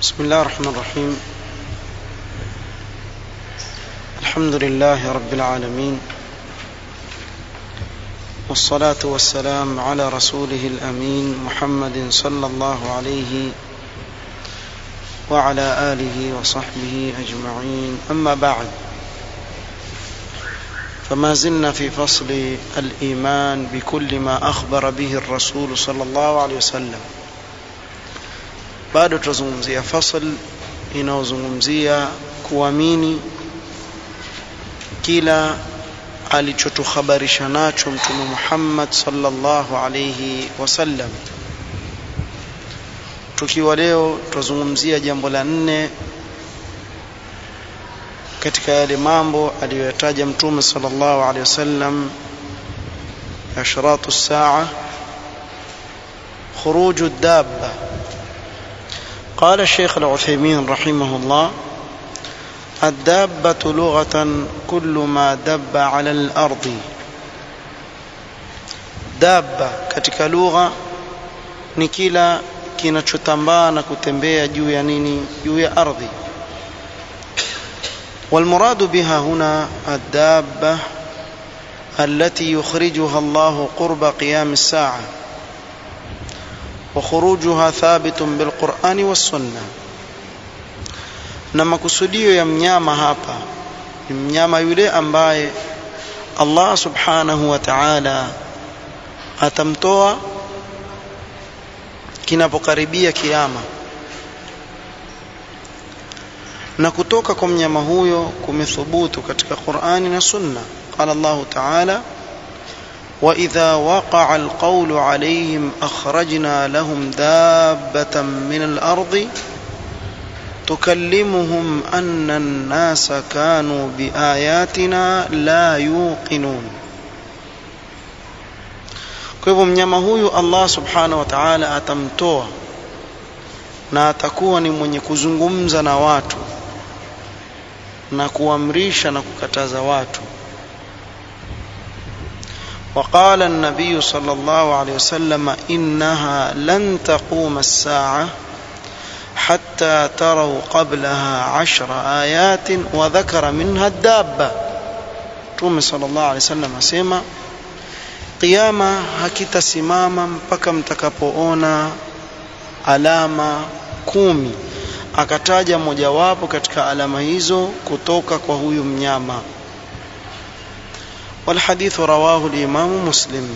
بسم الله الرحمن الرحيم الحمد لله رب العالمين والصلاة والسلام على رسوله الأمين محمد صلى الله عليه وعلى آله وصحبه أجمعين أما بعد فما زلنا في فصل الإيمان بكل ما أخبر به الرسول صلى الله عليه وسلم bado tutazungumzia fasl inayozungumzia kuamini kila alichotuhabarisha nacho mtume Muhammad sallallahu alayhi wasallam tukiwa leo tutazungumzia jambo la nne katika yale mambo aliyoyataja mtume sallallahu alayhi wasallam ashratu saa khuruju dabba قال الشيخ العثيمين رحمه الله الدابة لغة كل ما دب على الأرض دابة katika lugha ni kila kinachotambaa na kutembea juu ya nini juu ya ardhi والمراد بها هنا الدابة التي يخرجها الله قرب قيام الساعه وخروجها ثابت بالقرآن والسنة na makusudio ya mnyama hapa ni mnyama yule ambaye Allah subhanahu wa ta'ala atamtoa kinapokaribia kiyama na kutoka kwa mnyama huyo kumethubutu katika Qur'ani na Sunna qala Allah ta'ala واذا وقع القول عليهم اخرجنا لهم دابه من الارض تكلمهم ان الناس كانوا باياتنا لا يوقنون kwa hivyo mnyama huyu Allah subhanahu wa ta'ala atamtoa na atakuwa ni mwenye kuzungumza na watu na kuamrisha na kukataza watu وقال النبي صلى الله عليه وسلم إنها لن تقوم الساعة حتى تروا قبلها عشر آيات وذكر منها الدابة تومي صلى الله عليه وسلم أسيما قيامة هكتا سماما mpaka mtakapoona alama kumi akataja mojawapo katika alama hizo kutoka kwa huyu mnyama والحديث رواه الإمام مسلم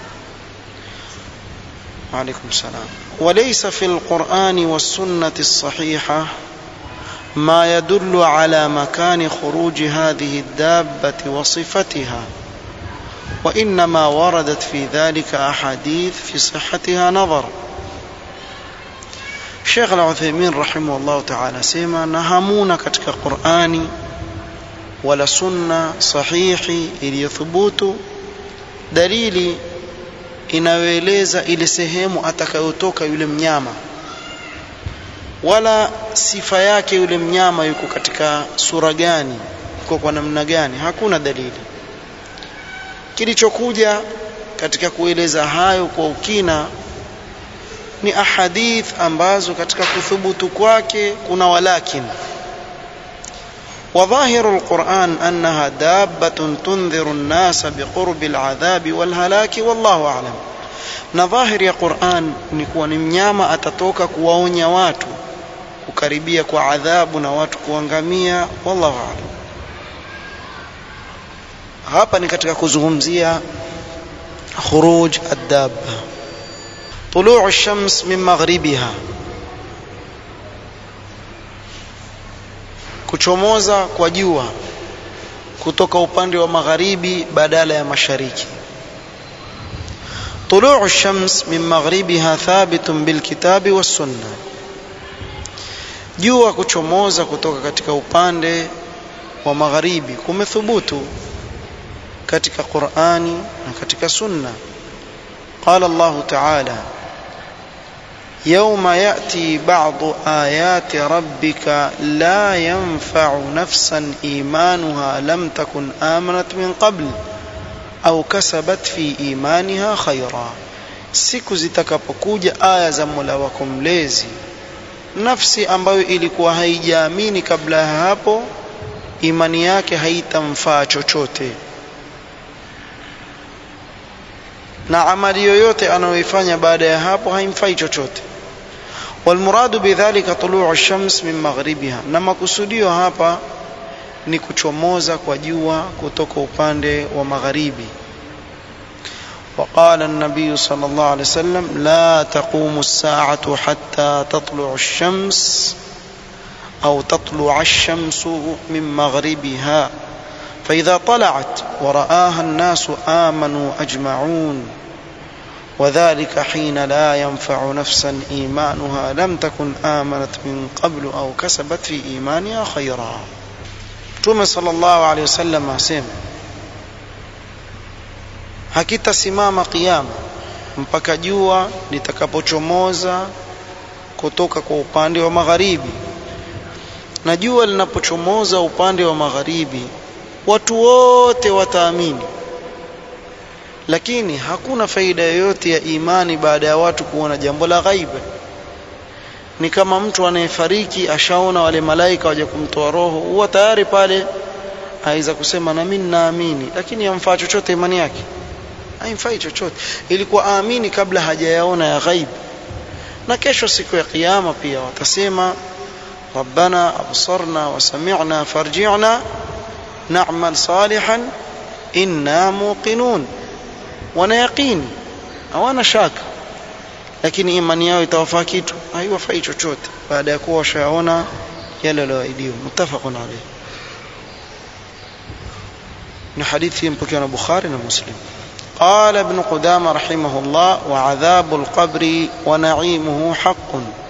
وعليكم السلام وليس في القرآن والسنة الصحيحة ما يدل على مكان خروج هذه الدابة وصفتها وإنما وردت في ذلك أحاديث في صحتها نظر الشيخ العثيمين رحمه الله تعالى سيما نهمونا كتك قرآني wala sunna sahihi iliyothubutu dalili inayoeleza ile sehemu atakayotoka yule mnyama wala sifa yake yule mnyama yuko katika sura gani yuko kwa namna gani hakuna dalili kilichokuja katika kueleza hayo kwa ukina ni ahadith ambazo katika kuthubutu kwake kuna walakin وظاهر القرآن أنها دابة تنذر الناس بقرب العذاب والهلاك والله أعلم na dhahiri ya Qur'an ni kuwa ni mnyama atatoka kuwaonya watu kukaribia kwa adhabu na watu kuangamia wallahu a'lam hapa ni katika kuzungumzia khuruj ad-dabba طلوع الشمس من مغربها kuchomoza kwa jua kutoka upande wa magharibi badala ya mashariki طلوع الشمس من مغربها ثابت بالكتاب والسنة jua kuchomoza kutoka katika upande wa magharibi kumethubutu katika Qur'ani na katika Sunna قال الله تعالى يوم ياتي بعض ايات ربك لا ينفع نفسا ايمانها لم تكن امنت من قبل au kasabat fi imaniha khaira siku zitakapokuja aya za Mola wako mlezi nafsi ambayo ilikuwa haijaamini kabla ya hapo imani yake haitamfaa chochote na amali yoyote anayoifanya baada ya hapo haimfai chochote walmuradu bidhalika tuluu ash-shams min maghribiha na makusudio hapa ni kuchomoza kwa jua kutoka upande wa magharibi وقال النبي صلى الله عليه وسلم لا تقوم الساعة حتى تطلع الشمس أو تطلع الشمس من مغربها فإذا طلعت ورآها الناس آمنوا أجمعون وذلك حين لا ينفع نفسا إيمانها لم تكن آمنت من قبل أو كسبت في إيمانها خيرا Mtume sallallahu alaihi wasallam asema hakitasimama kiyama mpaka jua litakapochomoza kutoka kwa upande wa magharibi na jua linapochomoza upande wa magharibi watu wote wataamini lakini hakuna faida yoyote ya imani baada ya watu kuona jambo la ghaiba ni kama mtu anayefariki ashaona wale malaika waje kumtoa roho huwa tayari pale aweza kusema na mimi naamini lakini yamfaa chochote imani yake haimfai chochote ilikuwa aamini kabla hajayaona ya ghaib na kesho siku ya kiyama pia watasema ربنا أبصرنا وسمعنا فارجعنا نعمل صالحا إنا موقنون wana yaqini hawana shaka lakini imani yao itawafaa kitu haiwafai chochote baada ya kuwa washaona yale walioahidiwa muttafaqun alayh na hadithi mpokewa na Bukhari na Muslim قال ابن قدامة رحمه الله وعذاب القبر ونعيمه حق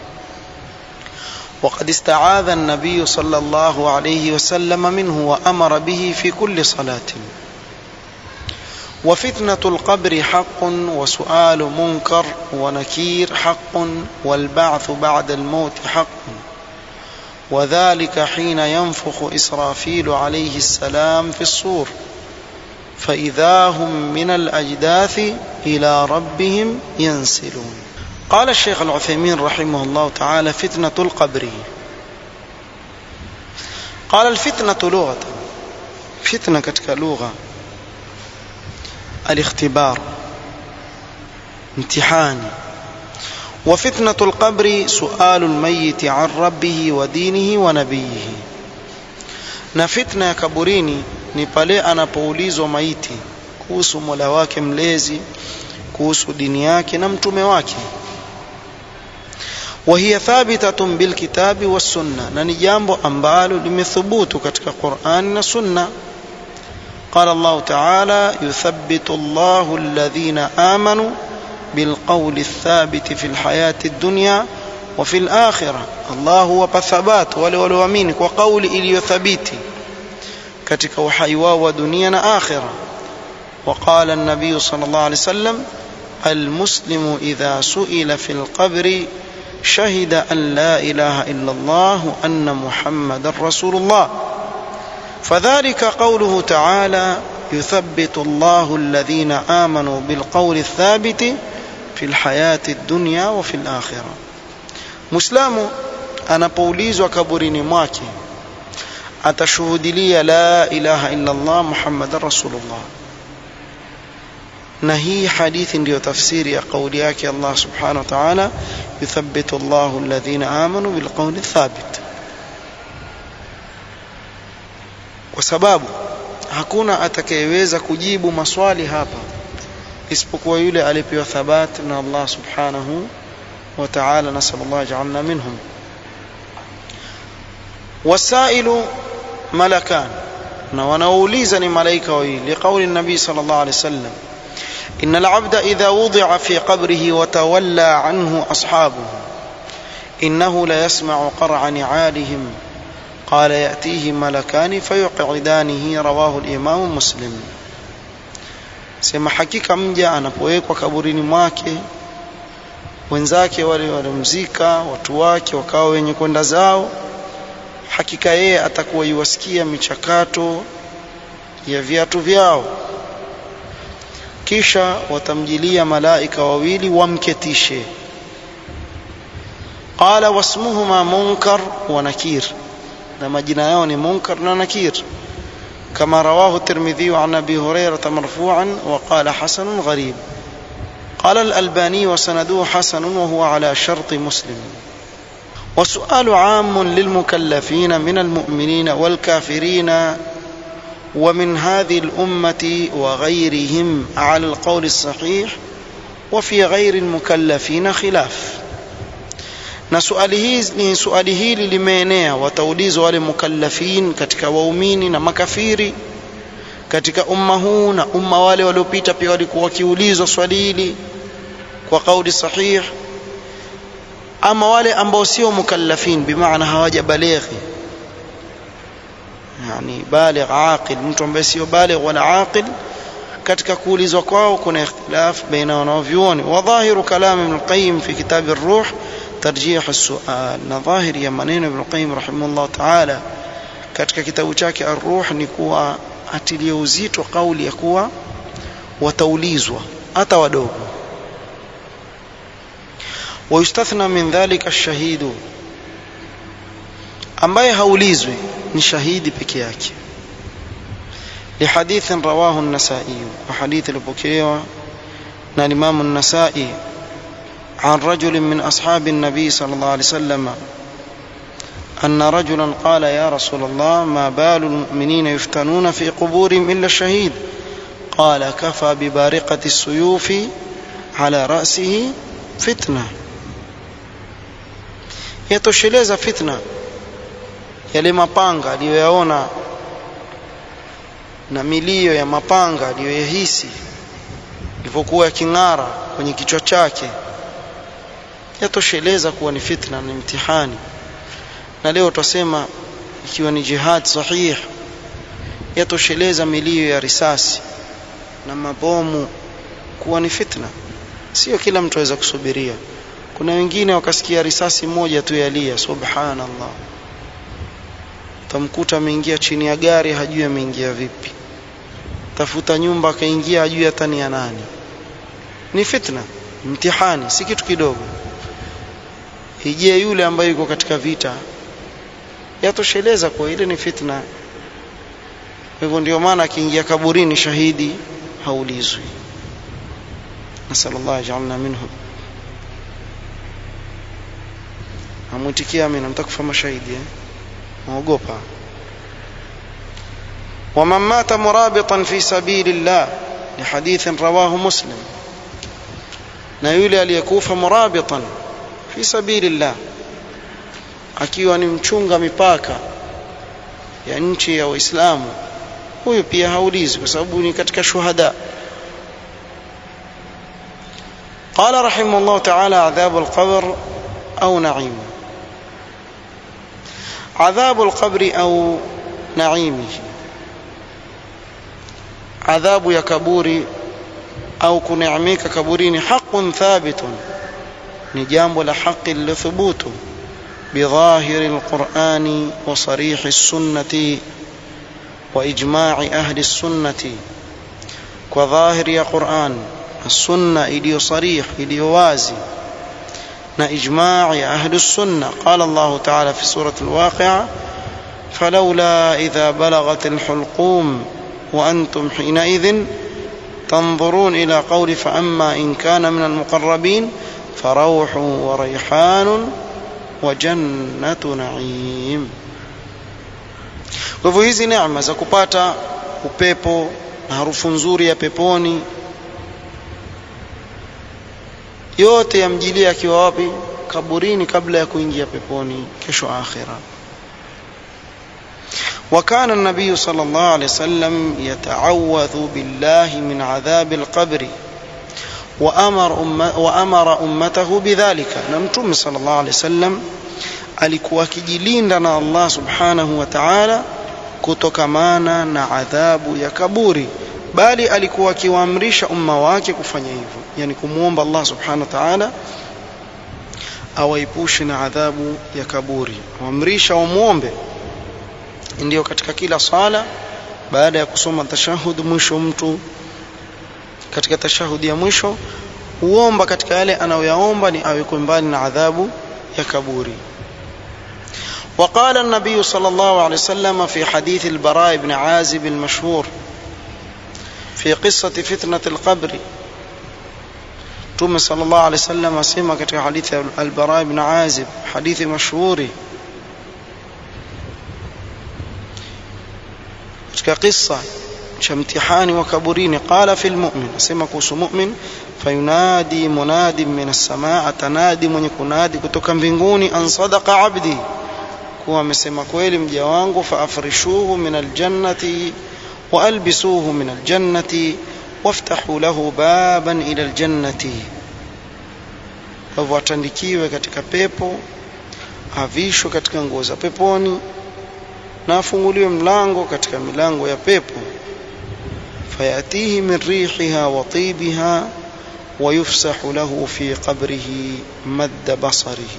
وقد استعاذ النبي صلى الله عليه وسلم منه وأمر به في كل صلاة وفتنة القبر حق وسؤال منكر ونكير حق والبعث بعد الموت حق وذلك حين ينفخ إسرافيل عليه السلام في الصور فإذا هم من الأجداث إلى ربهم ينسلون قال الشيخ العثيمين رحمه الله تعالى فتنة القبر قال الفتنة لغة فتنة كتك لغة الاختبار امتحان وفتنة القبر سؤال الميت عن ربه ودينه ونبيه na fitna ya kaburini ni pale anapoulizwa maiti kuhusu mola wake mlezi kuhusu dini yake na mtume wake وهي ثابتة بالكتاب والسنة na ni jambo ambalo limethubutu katika Qur'an na Sunna قال الله تعالى يثبت الله الذين آمنوا بالقول الثابت في الحياة الدنيا وفي الآخرة الله هو بثبات wale walioamini kwa kauli iliyothabiti katika uhai wao wa dunia na akhira وقال النبي صلى الله عليه وسلم المسلم إذا سئل في القبر شهد أن لا إله إلا الله وأن محمد رسول الله فذلك قوله تعالى يثبت الله الذين آمنوا بالقول الثابت في الحياة الدنيا وفي الآخرة مسلم anapoulizwa kaburini mwake atashuhudilia la ilaha illa Allah Muhammadan Rasulullah na hii hadithi ndiyo tafsiri ya kauli yake Allah subhanahu wa ta'ala yuthabbitu Allahu alladhina amanu bilqawli thabit kwa sababu hakuna atakayeweza kujibu maswali hapa isipokuwa yule alipewa thabat na Allah subhanahu wa ta'ala nasallallahu ja'alna minhum wasailu malakan na wanaouliza ni malaika wawili liqauli nabii sallallahu alaihi wasallam إن العبد إذا وضع في قبره وتولى عنه أصحابه إنه ليسمع قرع نعالهم قال يأتيه ملكان فيقعدانه رواه الإمام مسلم sema hakika mja anapowekwa kaburini mwake wenzake wale walimzika watu wake wakawa wenye kwenda zao hakika yeye atakuwa iwasikia michakato ya viatu vyao kisha watamjilia malaika wawili wamketishe قال واسمهما منكر ونكير لما جنايون منكر ونكير كما رواه الترمذي عن ابي هريره مرفوعا وقال حسن غريب قال الالباني وسنده حسن وهو على شرط مسلم والسؤال عام للمكلفين من المؤمنين والكافرين ومن هذه الامه وغيرهم على القول الصحيح وفي غير المكلفين خلاف na suali hizi ni suali hili limeenea wataulizwa wale mukallafin katika waumini na makafiri katika umma huu na umma wale waliopita pia walikuwa wakiulizwa swali hili kwa kauli sahih ama wale ambao sio mukallafin bimaana hawajabalighi yani baligh aqil mtu ambaye sio baligh wala aqil katika kuulizwa kwao kuna ikhtilaf baina wanavyuoni wa dhahiru kalam ibn al-qayyim fi kitab ar-ruh tarjih as-su'al na dhahiri ya maneno ibn al-qayyim rahimahullah ta'ala katika kitabu chake ar-ruh ni kuwa atilia uzito kauli ya kuwa wataulizwa hata wadogo ويستثنى من ذلك الشهيد ambaye haulizwi ni shahidi peke yake لحديث رواه النسائي وحديث البكيوة na الإمام النسائي عن رجل من أصحاب النبي صلى الله عليه وسلم أن رجلا قال يا رسول الله ما بال المؤمنين يفتنون في قبورهم إلا الشهيد قال كفى ببارقة السيوف على رأسه فتنة yatosheleza fitna yale mapanga aliyoyaona na milio ya mapanga aliyoyahisi ilivyokuwa yaking'ara kwenye kichwa chake yatosheleza kuwa ni fitna ni mtihani na leo tutasema ikiwa ni jihad sahih yatosheleza milio ya risasi na mabomu kuwa ni fitna sio kila mtu aweza kusubiria kuna wengine wakasikia risasi moja tu yalia subhanallah tamkuta ameingia chini ya gari hajui ameingia vipi tafuta nyumba akaingia hajui hata ni ya nani ni fitna mtihani si kitu kidogo ije yule ambaye yuko katika vita yatosheleza kwa ile ni fitna hivyo ndio maana akiingia kaburini shahidi haulizwi nasallallahu ajalna minhum amwitikia amina mtakufa mashahidi eh? maogopa ومن مات مرابطا في سبيل الله لحديث رواه مسلم na yule aliyekufa murabitan fi sabilillah akiwa ni mchunga mipaka ya nchi ya waislamu huyu pia haulizi kwa sababu ni katika shuhada قال رحمه الله تعالى عذاب القبر أو نعيم عذاب القبر أو نعيمه عذاب يا كبوري أو كنعميك كبورين حق ثابت نجامب لحق لثبوت بظاهر القرآن وصريح السنة وإجماع أهل السنة وظاهر يا قرآن السنة إليو صريح إليو وازي na ijma' ya ahli sunna qala Allah ta'ala fi surati al-waqi'a falawla idha balaghat al-hulqum wa antum hina'idhin تنظرون إلى قول فأما إن كان من المقربين فروح وريحان وجنة نعيم kwa hivyo hizi neema za kupata upepo na harufu nzuri ya peponi yote yamjilia akiwa wapi kaburini kabla ya kuingia peponi kesho akhira وكان النبي صلى الله عليه وسلم يتعوذ بالله من عذاب القبر وأمر, أمة وأمر أمته بذلك نمتم صلى الله عليه وسلم alikuwa akijilinda na Allah subhanahu wa ta'ala kutokamana na adhabu ya kaburi bali alikuwa akiwaamrisha umma wake kufanya hivyo yani kumwomba Allah subhanahu wa ta'ala awaepushe na adhabu ya kaburi waamrisha wamwombe ndio katika kila sala baada ya kusoma tashahud mwisho mtu katika tashahudi ya mwisho huomba katika yale anayoyaomba ni awekwe mbali na adhabu ya kaburi وقال النبي صلى الله عليه وسلم في حديث البراء بن عازب المشهور في قصة فتنة القبر توم صلى الله عليه وسلم اسمع katika حديث البراء بن عازب حديث مشهور katika qissa cha mtihani wa kaburini qala fil mu'min asema kuhusu mu'min fayunadi munadi min as-samaa atanadi mwenye kunadi kutoka mbinguni an sadaqa abdi kuwa amesema kweli mja wangu faafrishuhu min aljannati wa albisuhu min aljannati waftahu lahu baban ila aljannati hivyo atandikiwe katika pepo avishwe katika nguo za peponi na afunguliwe mlango katika milango ya pepo fayatihi min rihiha wa tibiha ويفسح له في قبره مد بصره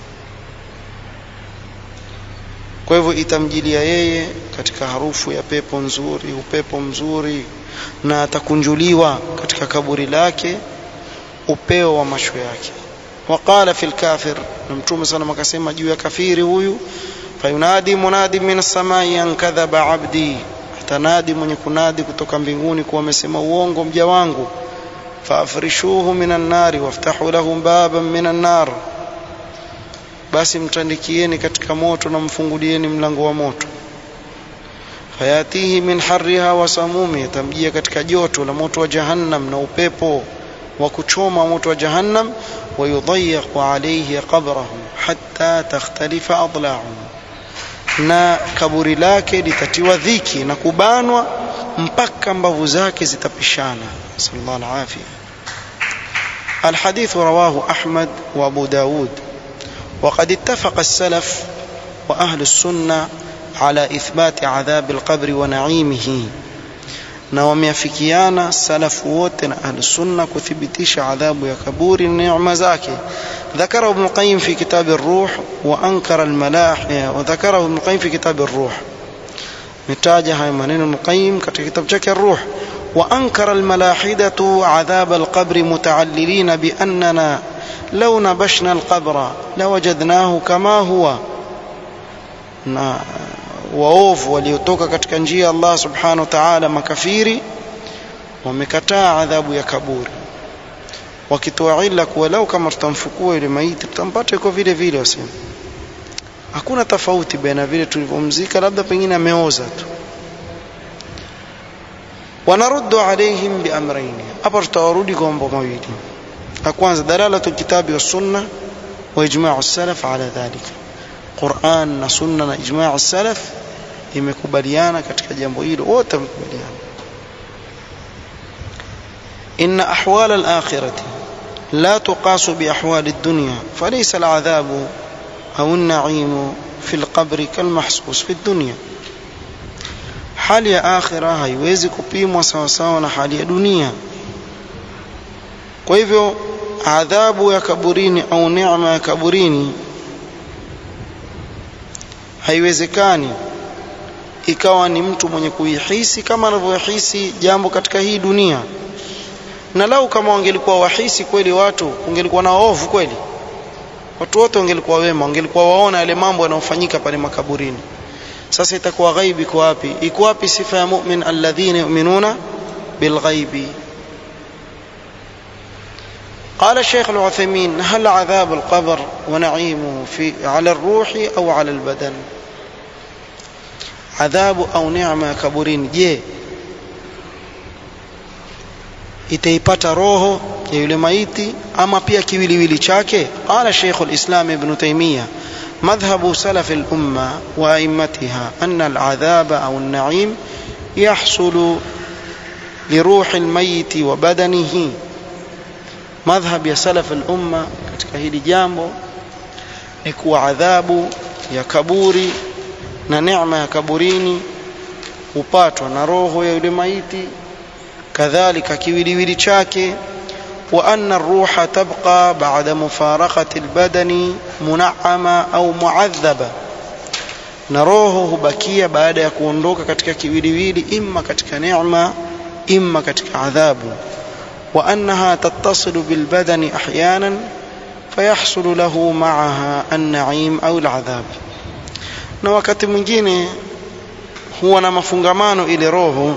kwa hivyo itamjilia yeye katika harufu ya pepo nzuri upepo mzuri na atakunjuliwa katika kaburi lake upeo wa macho yake waqala fil kafir na mtume sana akasema juu ya kafiri huyu fayunadi munadi min as-samai an kadhaba abdi atanadi mwenye kunadi kutoka mbinguni kuwa amesema uongo mja wangu faafrishuhu minan nari waftahu lahu baban minan nar basi mtandikieni katika moto na mfungulieni mlango wa moto fayatihi min harriha wa samumi tamjia katika joto la moto wa jahannam na upepo wa kuchoma moto wa jahannam wayudayyiqu alayhi qabrahu hatta takhtalifa adla'u na kaburi lake litatiwa dhiki na kubanwa mpaka mbavu zake zitapishana sallallahu alafia الحديث رواه أحمد وأبو داود وقد اتفق السلف وأهل السنة على إثبات عذاب القبر ونعيمه na wameafikiana salafu wote na ahlu sunna kuthibitisha adhabu ya kaburi na neema zake ذكره ابن القيم في كتاب الروح وأنكر الملاح وذكره ابن القيم في كتاب الروح متاجه هاي منين ابن القيم katika kitabu chake الروح وأنكر الملاحدة عذاب القبر متعللين بأننا لو نبشنا القبر لوجدناه كما هو na waovu waliotoka katika njia ya Allah subhanahu wa ta'ala makafiri wamekataa adhabu ya kaburi wakitoa ila kuwa lau kama tutamfukua yule maiti tutampata yuko vile vile wasema hakuna tofauti baina vile tulivyomzika labda pengine ameoza tu wanaruddu alaihim biamrayn hapa tutawarudi kwa mambo mawili la kwanza dalalatu kitabi wa sunna wa ijma'u salaf ala dhalika Qur'an na sunna na ijma' salaf imekubaliana katika jambo hilo wote wamekubaliana إن أحوال الآخرة لا تقاس بأحوال الدنيا فليس العذاب أو النعيم في القبر كالمحسوس في الدنيا hali ya akhira haiwezi kupimwa sawasawa na hali ya dunia kwa hivyo adhabu ya kaburini au neema ya kaburini haiwezekani ikawa ni mtu mwenye kuihisi kama anavyohisi jambo katika hii dunia na lau kama wangelikuwa wahisi kweli watu kungelikuwa na ovu kweli watu wote wangelikuwa wema wangelikuwa waona yale mambo yanayofanyika pale makaburini sasa itakuwa ghaibi iko wapi iko wapi sifa ya mu'min alladhina yu'minuna bilghaibi قال الشيخ العثيمين هل عذاب القبر ونعيمه في على الروح أو على البدن عذاب أو نعمة كبرين je itaipata roho ya yule maiti ama pia kiwiliwili chake qala Sheikh al-Islam Ibn Taymiyyah مذهب سلف الأمة وأئمتها أن العذاب أو النعيم يحصل لروح الميت وبدنه madhhab ya salaf al-umma katika hili jambo ni kuwa adhabu ya kaburi na neema ya kaburini hupatwa na roho ya yule maiti kadhalika kiwiliwili chake wa anna ar-ruha tabqa ba'da mufaraqati al-badani mun'ama au mu'adhaba na roho hubakia baada ya kuondoka katika kiwiliwili imma katika neema imma katika adhabu وأنها تتصل بالبدن أحيانا فيحصل له معها النعيم أو العذاب na wakati mwingine huwa na mafungamano ile roho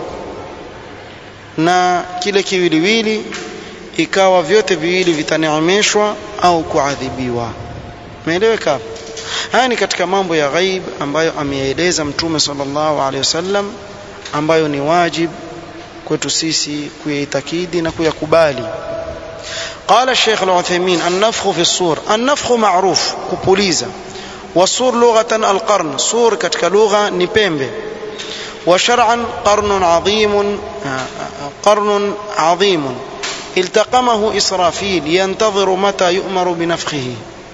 na kile kiwiliwili ikawa vyote viwili vitaneemeshwa au kuadhibiwa meeleweka haya ni katika mambo ya ghaib ambayo ameyaeleza mtume sallallahu alaihi wasallam ambayo ni wajib kwetu sisi kuyaitakidi na kuyakubali قال الشيخ العثيمين النفخ في الصور النفخ معروف كبوليزا والصور لغة القرن صور كتك لغة نبيمبي وشرعا قرن عظيم قرن عظيم التقمه إسرافيل ينتظر متى يؤمر بنفخه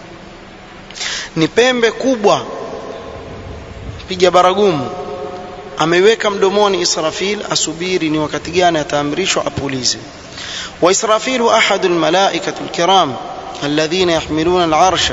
نبيمبي كوبwa piga baragumu ameweka mdomoni Israfil asubiri ni wakati gani ataamrishwa apulize وإسرافيل أحد الملائكة الكرام الذين يحملون العرش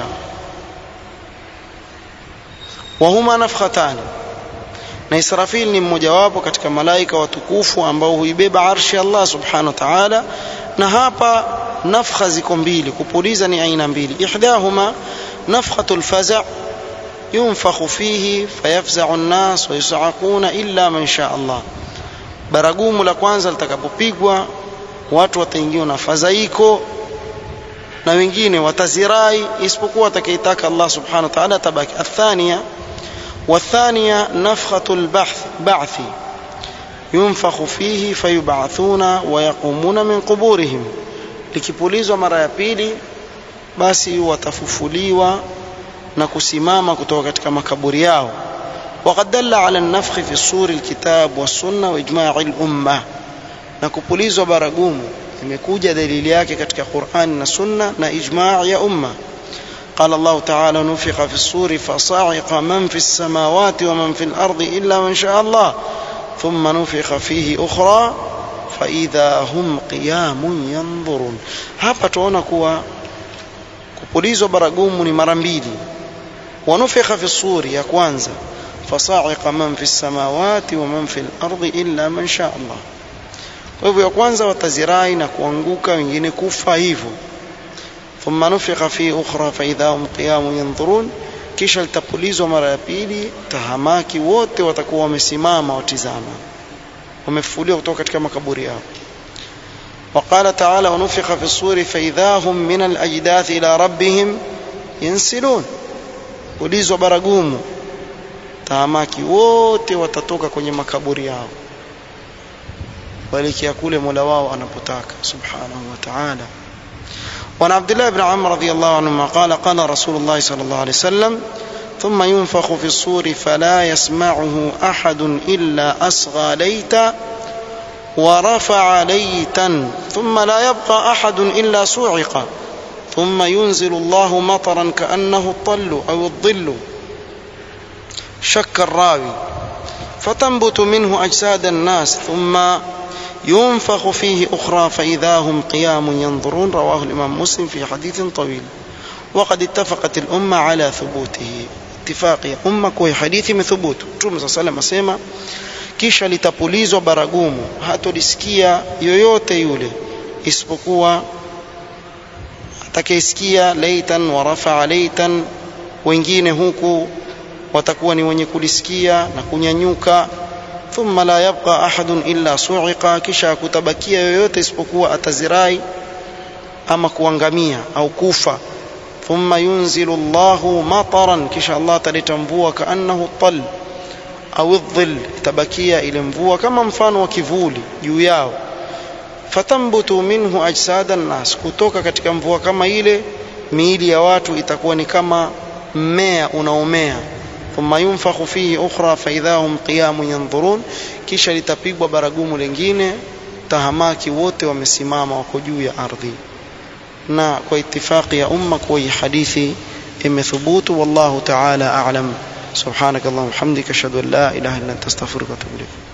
وهما نفختان na Israfil ni mmojawapo katika malaika watukufu ambao huibeba arshi Allah subhanahu wa ta'ala na hapa nafkha ziko mbili kupuliza ni aina mbili ihdahuma nafkhatul faza' yunfakhu fihi fayafza'u an-nas wa yus'aquna illa man sha Allah baragumu la kwanza litakapopigwa watu wataingiwa na fadhaiko na wengine watazirai isipokuwa atakayetaka Allah subhanahu wa ta'ala tabaki athania والثانية نفخة البحث بعث ينفخ فيه فيبعثون ويقومون من قبورهم likipulizwa mara ya pili basi watafufuliwa na kusimama kutoka katika makaburi yao وقد دل على النفخ في الصور الكتاب والسنة وإجماع الأمة na kupulizwa baragumu imekuja dalili yake katika Qur'an na Sunna na ijma' ya umma قال الله تعالى نفخ في الصور فصعق من في السماوات ومن في الأرض إلا من شاء الله ثم نفخ فيه أخرى فإذا هم قيام ينظرون hapa tuona kuwa kupulizwa baragumu ni mara mbili wanufikha fi suri ya kwanza fasa'iqa man fi samawati wa man fi al-ardi illa man sha Allah kwa hivyo ya kwanza watazirai na kuanguka wengine kufa hivyo thumma nufikha fi ukhra fa idha hum qiyam yanzurun kisha litapulizwa mara ya pili tahamaki wote watakuwa wamesimama watizama wamefufuliwa kutoka katika makaburi yao وقال تعالى ونفخ في الصور فإذا هم من الأجداث إلى ربهم ينسلون ulizwa baragumu tahamaki wote watatoka kwenye makaburi yao kuelekea kule Mola wao anapotaka subhanahu wa ta'ala وعن عبد الله بن عمرو رضي الله عنهما قال قال رسول الله صلى الله عليه وسلم ثم ينفخ في الصور فلا يسمعه أحد إلا أصغى ليتا ورفع ليتا ثم لا يبقى أحد إلا صعق ثم ينزل الله مطرا كأنه الطل أو الظل شك الراوي فتنبت منه أجساد الناس ثم ينفخ فيه أخرى فإذا هم قيام ينظرون رواه الإمام مسلم في حديث طويل وقد اتفقت الأمة على ثبوته اتفاق ya umma kwa hadithi imethubutu Mtume صلى الله عليه وسلم kisha litapulizwa baragumu hatolisikia yoyote yule isipokuwa atakayesikia laitan wa rafa'a laitan wengine huku watakuwa ni wenye kulisikia na kunyanyuka thumma la yabqa ahadun illa su'iqa kisha kutabakia yoyote isipokuwa atazirai ama kuangamia au kufa thumma yunzilu Allahu mataran kisha Allah ataleta mvua kaannahu tal au dhill tabakia ile mvua kama mfano wa kivuli juu yao fatambutu minhu ajsada nas kutoka katika mvua kama ile miili ya watu itakuwa ni kama mmea unaomea thumma yunfakhu fihi ukhra fa idha hum qiyamun yanzurun kisha litapigwa baragumu lingine tahamaki wote wamesimama wako juu ya ardhi na kwa itifaki ya umma kwa hii hadithi imethubutu wallahu ta'ala a'lam subhanakallahumma hamdika ashhadu an la ilaha illa anta astaghfiruka wa atubu ilayk